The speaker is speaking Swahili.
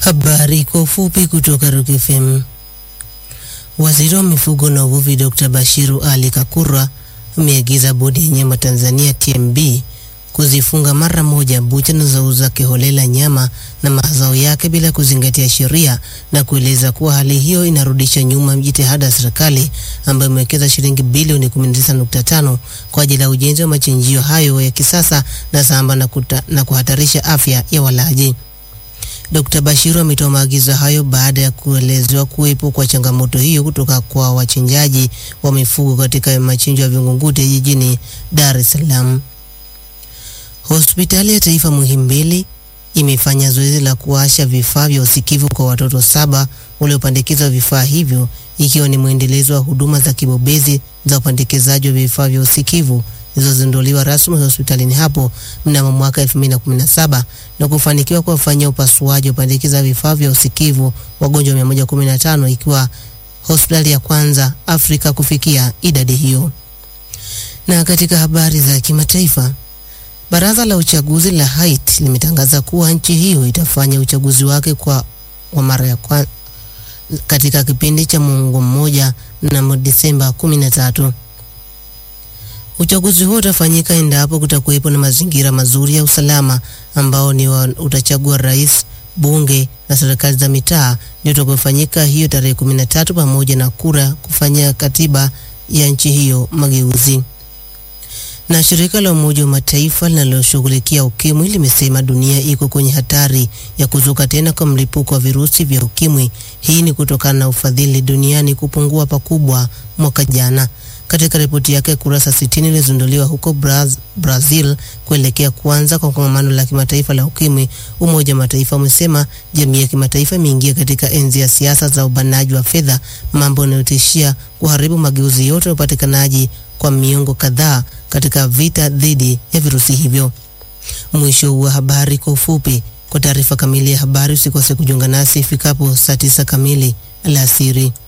Habari kwa ufupi kutoka Rock FM. Waziri wa mifugo na uvuvi Dr. Bashiru Ali Kakurwa ameagiza bodi ya nyama Tanzania TMB kuzifunga mara moja bucha zinazouza kiholela nyama na mazao yake bila kuzingatia sheria na kueleza kuwa hali hiyo inarudisha nyuma jitihada ya serikali ambayo imewekeza shilingi bilioni 19.5 kwa ajili ya ujenzi wa machinjio hayo ya kisasa na samba na, kuta, na kuhatarisha afya ya walaji. Dr. Bashiru ametoa maagizo hayo baada ya kuelezewa kuwepo kwa changamoto hiyo kutoka kwa wachinjaji wa mifugo katika machinjo ya Vingunguti jijini Dar es Salaam. Hospitali ya Taifa Muhimbili imefanya zoezi la kuwasha vifaa vya usikivu kwa watoto saba waliopandikizwa vifaa hivyo ikiwa ni mwendelezo wa huduma za kibobezi za upandikizaji wa vifaa vya usikivu zilizozinduliwa rasmi hospitalini hapo mnamo mwaka 2017 na kufanikiwa kuwafanyia upasuaji wa upandikiza vifaa vya usikivu wagonjwa 115 ikiwa hospitali ya kwanza Afrika kufikia idadi hiyo. Na katika habari za kimataifa, Baraza la uchaguzi la Haiti limetangaza kuwa nchi hiyo itafanya uchaguzi wake kwa wa mara ya kwanza katika kipindi cha muongo mmoja mnamo Disemba 13. Uchaguzi huo utafanyika endapo kutakuwepo na mazingira mazuri ya usalama ambao ni wa, utachagua rais, bunge na serikali za mitaa ndio utakofanyika hiyo tarehe 13 pamoja na kura kufanyia katiba ya nchi hiyo mageuzi na shirika la Umoja wa Mataifa linaloshughulikia ukimwi limesema dunia iko kwenye hatari ya kuzuka tena kwa mlipuko wa virusi vya ukimwi. Hii ni kutokana na ufadhili duniani kupungua pakubwa mwaka jana. Katika ripoti yake kurasa 60 iliyozinduliwa huko Braz, Brazil kuelekea kuanza kwa kongamano la kimataifa la ukimwi, Umoja wa Mataifa umesema jamii ya kimataifa imeingia katika enzi ya siasa za ubanaji wa fedha, mambo yanayotishia kuharibu mageuzi yote ya upatikanaji kwa miongo kadhaa katika vita dhidi ya virusi hivyo. Mwisho wa habari kwa ufupi. Kwa taarifa kamili ya habari usikose kujiunga nasi ifikapo saa tisa kamili alasiri.